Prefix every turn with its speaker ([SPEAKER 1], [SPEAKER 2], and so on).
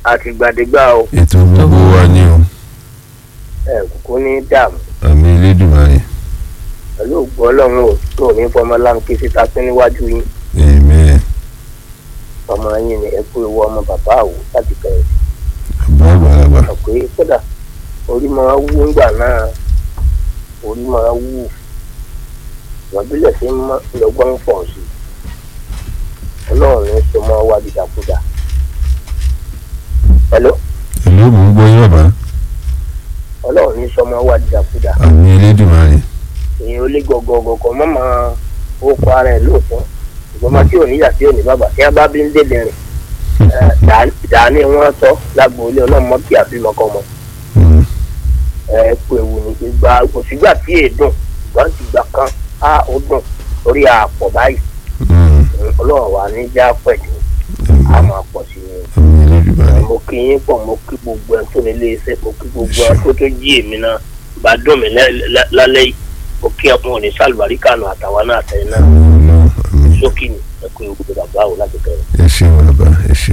[SPEAKER 1] àtìgbàdégbà o
[SPEAKER 2] ètò gbogbo wa ní o
[SPEAKER 1] ẹ kúkú ní dààmú
[SPEAKER 2] àmì elédùnmáyé
[SPEAKER 1] pẹ̀lú ògbó ọlọ́run ò tó ní fọmọ láǹkì síta sí níwájú yín
[SPEAKER 2] amen
[SPEAKER 1] ọmọ yín ni ẹ kú ewu ọmọ bàbá àwò láti kẹrin
[SPEAKER 2] àbá àgbàlagbà
[SPEAKER 1] sọ pé kódà orí máa wú ńgbà náà orí máa wú wọn bílẹ̀ sí mọ́ lọ́gbọ́n ń pọ̀ sí ọlọ́run ní so mọ́ wá dìdàkudà. hello
[SPEAKER 2] èló mò ń gbọ́ yín bàbá
[SPEAKER 1] ọlọ́run ní so mọ́ wá dìdàkudà.
[SPEAKER 2] àmì elédùnmáyé
[SPEAKER 1] èèyàn olé gọgọgọgọ mọ́ máa ó kọ ara ẹ̀ lóòótọ́ ṣùgbọ́n máa tí ò níyà tí ò ní bàbá tí a bá bí ń délé rìn dàní wọn tọ́ lágboolé ọlọ́mọ kí àbímọkọmọ
[SPEAKER 2] Mm,
[SPEAKER 1] ẹ kú ewu ní ìgbà òsígbà tí èdùn ìgbà tí ìgbà kan á ó dùn orí àpọ̀ báyìí
[SPEAKER 2] mm,
[SPEAKER 1] ọlọ́run wà ní já pẹ̀lú
[SPEAKER 2] àmì
[SPEAKER 1] a máa pọ̀ sí i
[SPEAKER 2] àmì elédùnmáyé
[SPEAKER 1] mo kí yín pọ̀ mo kí gbogbo ẹ̀ tó nílé iṣẹ́ mo kí gbogbo ẹ̀ tó tó jí èmi náà bá dùn mí lẹ́- lẹ́- lálẹ́ yìí mo kí ọkùnrin òní sálùbáríkà nù àtàwọn náà àtẹ̀yìn náà
[SPEAKER 2] àmì ọlọ́run àmì
[SPEAKER 1] sókè ní ẹ kú ewu bàbá wò láti bẹ̀rẹ̀.
[SPEAKER 2] ẹ ṣeun bàbá ẹ ṣeun.